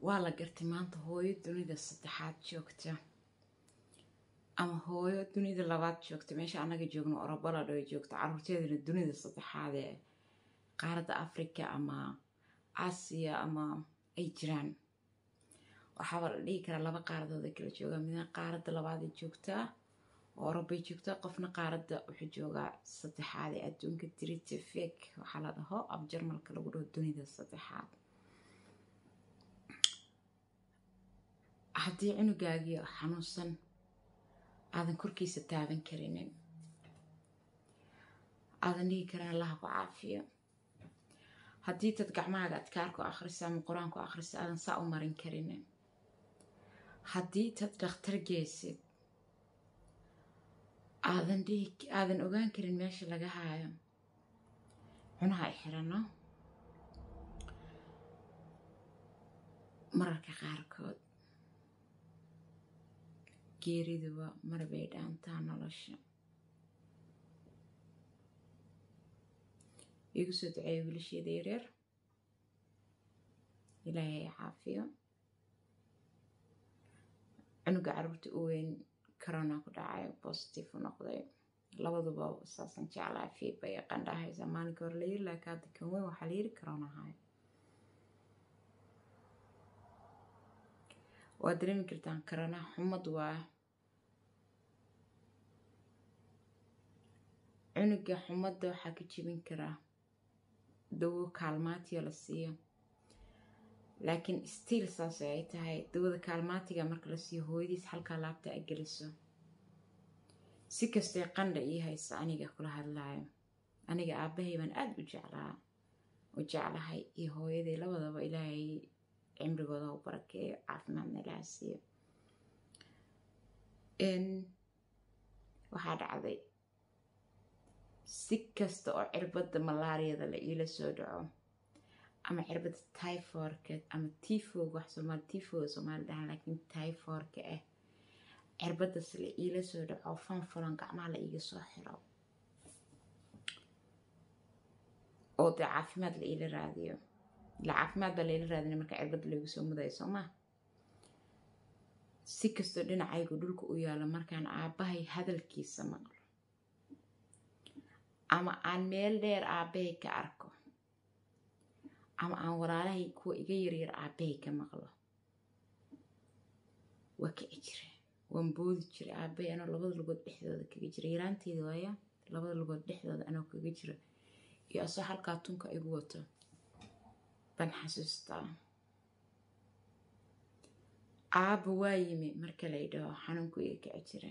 waa la gartay maanta hooyo dunida saddexaad joogta ama hooyo dunida labaad joogta meesha anaga joogno orobalad oo joogta caruurteedana dunida saddexaad ee qaaradda africa ama aasiya ama ay jiraan waxaaba la dhihi karaa laba qaaradood ay kala joogaa midna qaaradda labaaday joogtaa oo orobay joogtaa qofna qaaradda wuxuu joogaa saddexaad ee adduunka dritifik waxaa la dhaho af jarmalka lagu dhaho dunida saddexaad haddii cunugaagii xanuunsan aadan korkiisa taaban karinin aadan dhigi karin allaha ku caafiyo haddii dad gacmahaaga adkaarku akhrisa ama qur-aanku akhrisa aadan saa u marin karinin haddii dad dhakhtar geysid aadan dhihi aadan ogaan karin meesha laga haayo cunaha ay xirano mararka qaarkood geeriduba marbay dhaantaa nolosha igu soo duceeya wiilasheeda yareer ilaahay ay caafiyo cunuga caruurta u weyn corona ku dhacay positive u noqday labaduba saasan jeclaa fiiba iyo qandhahaysa maalinka hore la yiri laakiin hadda kan weyn waxaa la yiri corona ahay waa dareemi kartaan corona xumad waa cunuga xumadda waxaa ka jebin karaa dawo kaalmaatiya la siiyo laakiin stiil saas ay tahay dawada kaalmaatiga marka la siiyo hooyadiis halkaa laabta ay geliso si kastee qandha ii haysa aniga kula hadlaayo aniga aabbahay baan aada u jeclaa u jeclahay iyo hooyaday labadaba ilaahay cimrigooda u barakeeyo caafimaadna ilaaha siiyo waxaa dhacday si kasta oo cirbadda malaariyada la iila soo dhaco ama cirbadda tyforka ama tifog wax soomaali tifoga soomaali dhahan laakiin tyforka ah cirbaddas la iila soo dhaco fanfulan gacmaha la iiga soo xiro oo dee caafimaad la iila raadiyo ila caafimaad baa laila raadinay marka cirbadda laigu soo mudayo soo maa si kastoo dhinacaygu dhulka u yaalo markaan aabbahay hadalkiisa maqlo ama aan meel dheer aabbahay ka arko ama aan walaalahay kuwa iga yaryar aabbahay ka maqlo waa kici jire waan boodi jiray aabbahay anoo labada lugood dhexdooda kaga jira yaraanteeda waaya labada lugood dhexdooda anoo kaga jira iyo asoo halkaa tunka igu wato baan xasuustaa aabba waa yimi marka la ydhaho xanuunku iga kici jira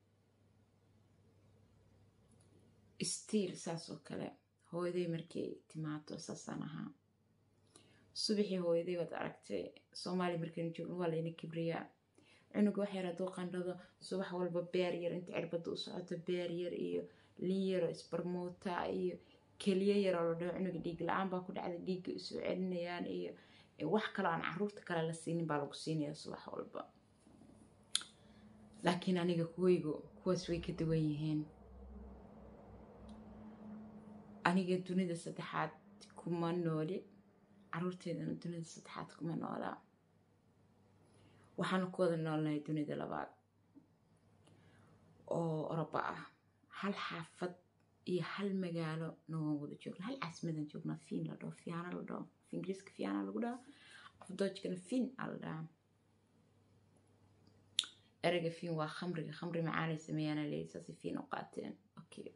stiil saas oo kale hooyaday markay timaado saasaan ahaa subaxii hooyaday waad aragtay soomaaliya markaynu joogno waa layna kibriyaa cunuga wax yar hadduu qandhado subax walba beer yar inta cirbadda u socoto beer yar iyo lin yaro isbarmuuta iyo keliyo yar oo la dhaho cunuga dhiig la-aan baa ku dhacday dhiigga usoo celinayaan iyo wax kaloo aan caruurta kale la siinin baa lagu siinayaa subax walba laakiin aniga kuwaygu kuwaas way ka duwan yihiin aniga dunida saddexaad kuma nooli caruurteedana dunida saddexaad kuma noolaa waxaanu ku wada noolnahay dunida labaad oo oroba ah hal xaafad iyo hal magaalo nogan wada joogna hal caasimadan joognaa fiin la dhaho fiyaana la dhaho af ingiriiska fiyaana lagu dhaho afdoojkana fiin aa la dhahaa ereyga fiin waa khamriga khamri macaanay sameeyaana leeyi saasay fiin u qaateen okay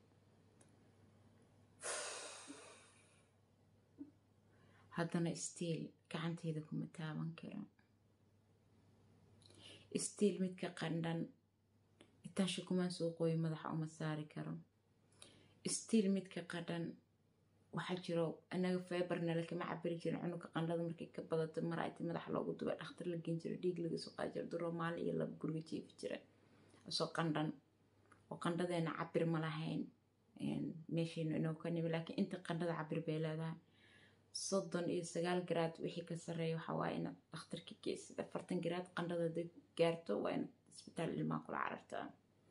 haddana stiil gacanteyda kuma taaban karo stiil midka qandhan intaan shukumaan soo qooyo madaxa uma saari karo stiil midka qandhan waxaa jiro anaga feebarnale kama cabiri jirin cunuga qandhada markay ka badato mar ayta madaxa loogu duba dhakhtar la geen jiro dhiig laga soo qaadi jiro duroo maalin iyo laba guriga jiifi jira soo qandhan oo qandhadeena cabir ma lahayn meeshaynu inoo ka nimi laakiin inta qandhada cabir bay leedahay soddon iyo sagaal garaad wixii ka sarreeya waxaa waaye inaad dhakhtarka geysid afartan garaad qandhada haday gaarto waa inaad isbitaal ilmaa kula carartaa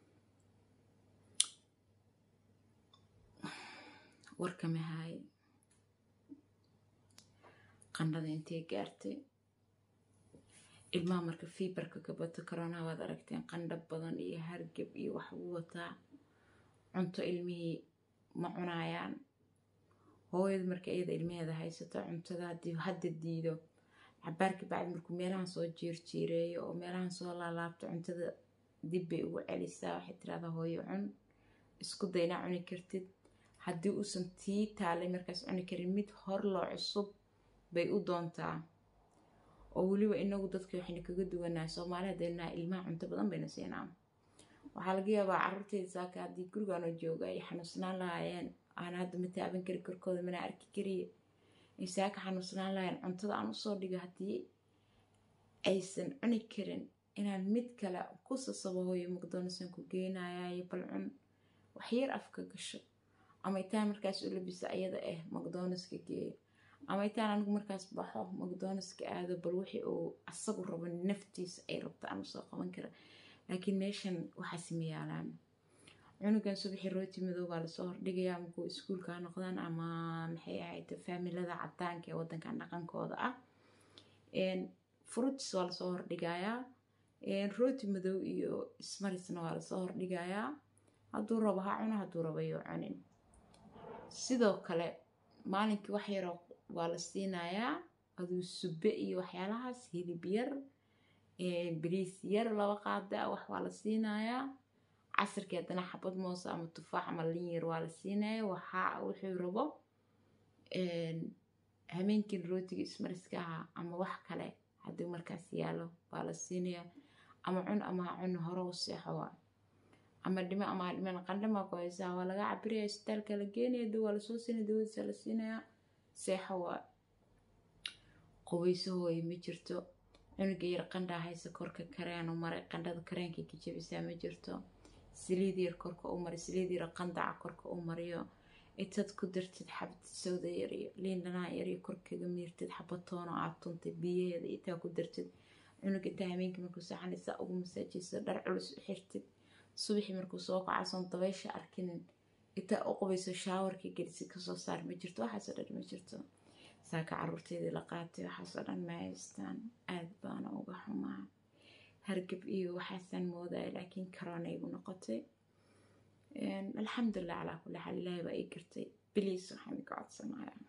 warkama haaye qandhada intay gaartay ilmaha marka fiibarka ka bato koronaha waad aragteen qandhab badan iyo hargab iyo wax uu wataa cunto ilmihii ma cunaayaan hooyada marka iyada ilmaheeda haysato cuntada haddii hadda diido cabaarka bacdi markuu meelahan soo jiirjiireeyo oo meelahan soo laalaabto cuntada dib bay ugu celisaa waxay tirahdaa hooyo cun isku daynaa cuni kartid haddii uusan tii taalay markaas cuni karin mid hor loo cusub bay u doontaa oo weliba inagu dadka waxayna kaga duwanahay soomaali haddaynaha ilmaha cunto badan bayna siinaa waxaa laga yaabaa carruurteyda saaka haddii gurigaanoo jooga ay xanuunsanaan lahaayeen aan hadda ma taaban kari korkooda mana arki kariye ay saaka xanuunsanaan lahaayeen cuntada aan usoo dhigo haddii aysan cuni karin inaan mid kale ku sasabo hooyo maqdoonasaan ku geynayayo bal cun waxyar afka gasho ama itaan markaas u labisa ayada ah maqdoonaska geeyo ama itaan anigu markaas baxo maqdoonaska aado bal wixii uu asagu rabo naftiisa ay rabta aan usoo qaban kara laakiin meeshan waxaasi ma yaalaan cunugan subaxii rooti madow baa lasoo hordhigayaa markuu iskuulka ha noqdaan ama maxay ahayd faamilada cadaanka ee wadankan dhaqankooda ah fruits waa lasoo hordhigayaa rooti madow iyo smarisna waa lasoo hordhigayaa hadduu rabo ha cuno hadduu rabo yuu cunin sidoo kale maalinkii wax yaroo waa la siinayaa aduu sube iyo waxyaalahaas hilib yar bariis yar laba qaada wax waa la siinayaa casirkii haddana xabad moose ama tufaax ama lin yar waa la siinaya waxaa wuxuu rabo hameenkin rootiga ismariska ahaa ama wax kale haddii markaas yaalo waa la siinaya ama cun ama ha cun hore u seexo waa ama dhimo ama ha dhiman qandhama ku haysaa waa laga cabiraya isbitaalka la geenaya dib waa lasoo siinaya dawadiisa la siinaya seexo waa qubayso hooye ma jirto cunuga yar qandhaa haysa korka kareen u maray qandhada kareenkay ka jabisaa ma jirto saliid yar korka u maray saliid yar qandaca korka u mariyo intaad ku dartid xabad sawda yar iyo liin dhanaan yar iyo korkaga miirtid xabatoon oo aad tuntay biyaheeda intaa ku dartid cunuga intaa habeenkii markuu saxanaysaa ugu masaajaysa dhar culus u xirtid subaxii markuu soo kacasoon dabaysha arkinin intaa u qubayso shaawarkii gelisid kasoo saar ma jirto waxaasoo dhan ma jirto saaka caruurteedii la qaatay waxaasoo dhan ma haystaan aad baana uga xumaa hargab iyo waxaasaan moodaya laakiin karoona igu noqotay alxamdulilah calaa kulli xaal ilaahay baa ii gartay biliis waxaan ka codsanayaa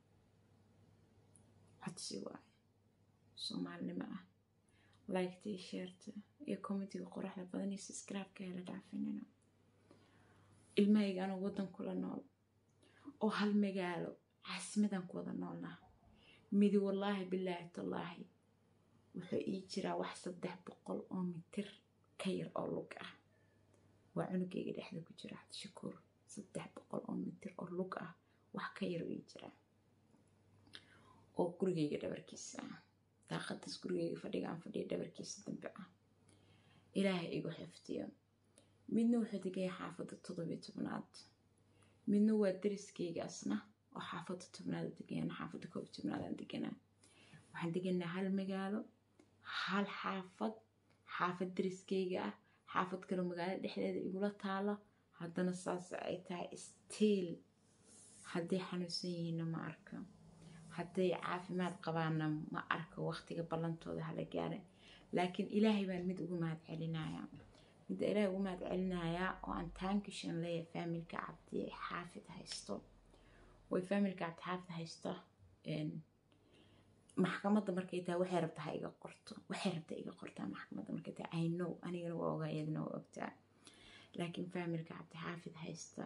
codsi waaye soomaalinimo ah liketa iyo sheerta iyo commentiga qoraxda badan iyo subscribe-ka hela dhaafinina ilmahayga anuu waddan kula nool oo hal magaalo caasimadan ku wada noolnaa midi wallaahi bilaahi tallaahi wuxuu ii jiraa wax saddex boqol oo mitir ka yar oo lug ah waa cunugayga dhexda ku jira cabdishakuur saddex boqol oo mitir oo lug ah wax ka yar ii jiraa oo gurigayga dhabarkiisa ah daaqadaas gurigayga fadhiga aan fadhiya dhabarkiisa dambe ah ilaahay igu xifdiyo midna wuxuu degaya xaafadda toddobiyo tobnaad midna waa dariskayga asna oo xaafadda tobnaad degana xaafadda koob tobnaadaan deganaa waxaan deganaa hal magaalo hal xaafad xaafad dariskayga ah xaafad kaloo magaalada dhexdeeda igula taalo haddana saas ay tahay stiil hadday xanuunsan yihiinna ma arko hadday caafimaad qabaanna ma arko waqtiga ballantooda hala gaara laakiin ilaahay baan mid ugu mahad celinayaa midda ilaahay ugu mahad celinayaa oo aan taankishan leeyahay faamilka cabdi xaafid haysto way faamilka cabdi xaafid haysto maxkamadda markay tahay waxay rabtaa ha iga qorto waxay rabtaa iga qortaa maxkamadda markay tahay i know anigana waa ogaa iyadana waa ogtaa laakiin faamilka cabdi xaafid haysta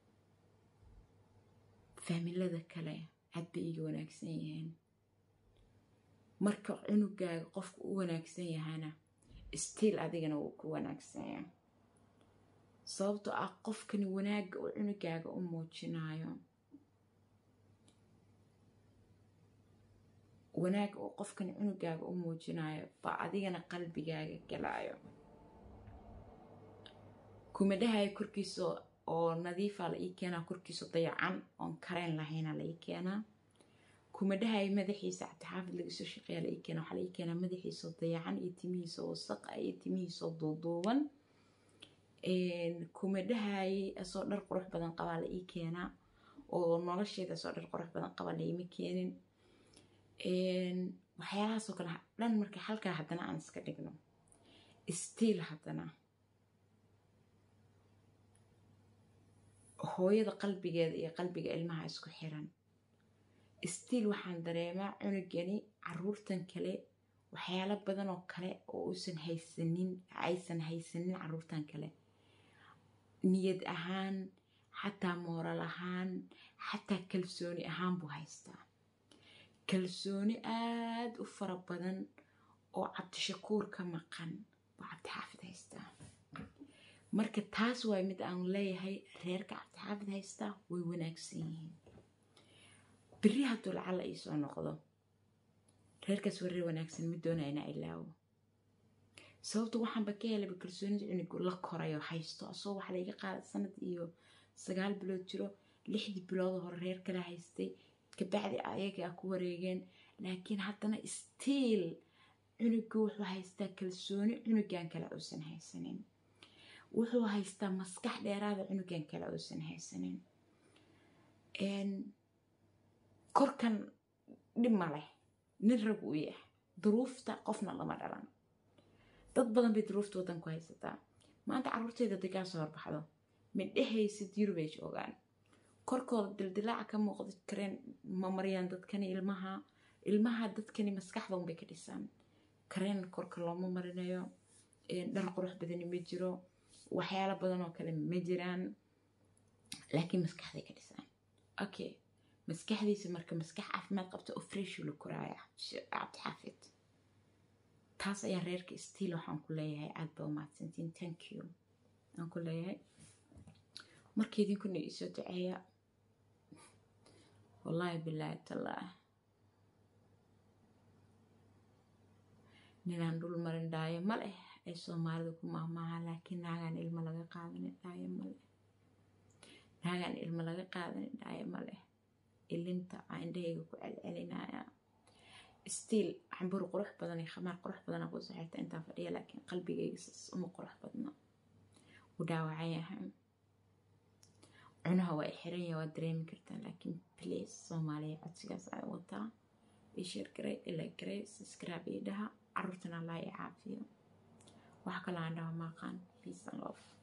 faamilada kale cad bay iga wanaagsan yihiin marka cunugaaga qofka u wanaagsan yahana stiil adigana wuu ku wanaagsan yahay sababtoo ah qofkani wanaagga uu cunugaaga u muujinayo wanaagga uu qofkani cunugaaga u muujinayo baa adigana qalbigaaga galaayo kuma dhahayo korkiisa oo nadiifa la ii keenaa korkiisa dayacan oon kareen lahayna la ii keenaa kuma dhahayo madaxiisa cabdixaafid laga soo shaqeeya la ii keena waxaa la ii keenaa madaxiisoo dayacan iyo timihiisa wasaq ah iyo timihiisoo duuduuban kuma dhahaye asoo dhar qurux badan qabaa la ii keenaa oo nolosheeda asoo dhar qurux badan qaba laima keenin waxyaalahaasoo kale dhan marka halkaa haddana aan iska dhigno stiil haddana hooyada qalbigeeda iyo qalbiga ilmaha isku xiran stiil waxaan dareemaa cunugani caruurtan kale waxyaalo badan oo kale oo uusan haysanin aysan haysanin caruurtan kale niyad ahaan xataa mooral ahaan xataa kalsooni ahaan buu haystaa kalsooni aada u fara badan oo cabdishakuur ka maqan buu cabdixaafid haystaa marka taas waay mid aan leeyahay reerka cabdixaafid haystaa way wanaagsan yihiin beri hadduu lacalla iisoo noqdo reerkaas waa reer wanaagsan mid doonaya inaa ilaawo sababta waxaanba ka helaba kalsoonida cunugu la korayo haysto asoo waxa laiga qaada sanad iyo sagaal bilood jiro lixdii bilood hore reer kala haystay kabacdi ayaga ku wareegeen laakiin haddana stiil cunugu wuxuu haystaa kalsooni cunugan kale uusan haysanin wuxuu haystaa maskax dheeraada cunugan kale uusan haysanin korkan dhib ma leh nin rag uu yahay duruufta qofna lama dhalan dad badan bay duruufta waddanku haysataa maanta carruurtayda haday kaa soo horbaxdo midhahaysid yurubay joogaan korkooda dildilaaca ka muuqda kareen ma mariyaan dadkani ilmaha ilmaha dadkani maskaxda unbay ka dhisaan kareen korka looma marinayo dhar qurux badani ma jiro waxyaalo badan oo kale ma jiraan laakiin maskaxday ka dhisaan okay maskaxdiisa marka maskax caafimaad qabta oo freshu la koraaya cabdixaafid taas ayaan reerka stiil waxaan ku leeyahay aad baa umahadsantiin thank you aan ku leeyahay marka idinkuna iisoo duceeya wallaahi bilaahi tallaah ninaan dhul marin dhaayo ma leh ay soomaalida ku mahmaaha laakiin naagaan ilmo laga qaadanin dhaayo ma leh naagaan ilmo laga qaadanin dhaayo ma leh ilinta aa indhahayga ku celcelinaya stiil xambur qurux badan iyo khamaar qurux badana ku saxirta intaan fadhiya laakiin qalbigayga sas uma qurux badna u dhaawacan yahay cunaha waa xiran yahay waa dareemi kartaa laakiin please soomaaliya codsigaas ay wataa ishar garay ila garay subscribe iyo dhaha caruurtana allah i caafiyo wax kale aan dhaho maaqaan peace and love